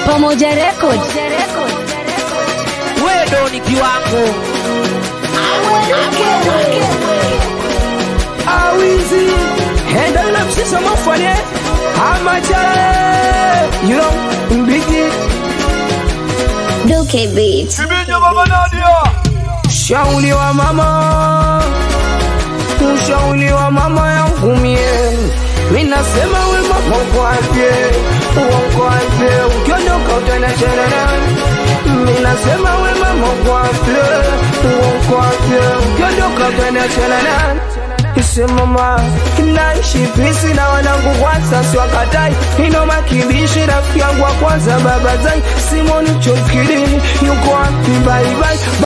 Pamoja Record. wewe ni kiwango awizi henda na msisa mafanye amachale you know mbigi Duke Beats. shauli wa mama ushauli wa mama yangu mie minasema we mama kwapye ukwapye ukiondoka utanachana nani minasema we mama kwapye ukwapye ukiondoka utanachana nani Ise mama naishi pisi na wanangu kwa sasa wakatai ino makibishi rafiki yangu wa kwanza baba zai simoni chokilini yuko wapi bye bye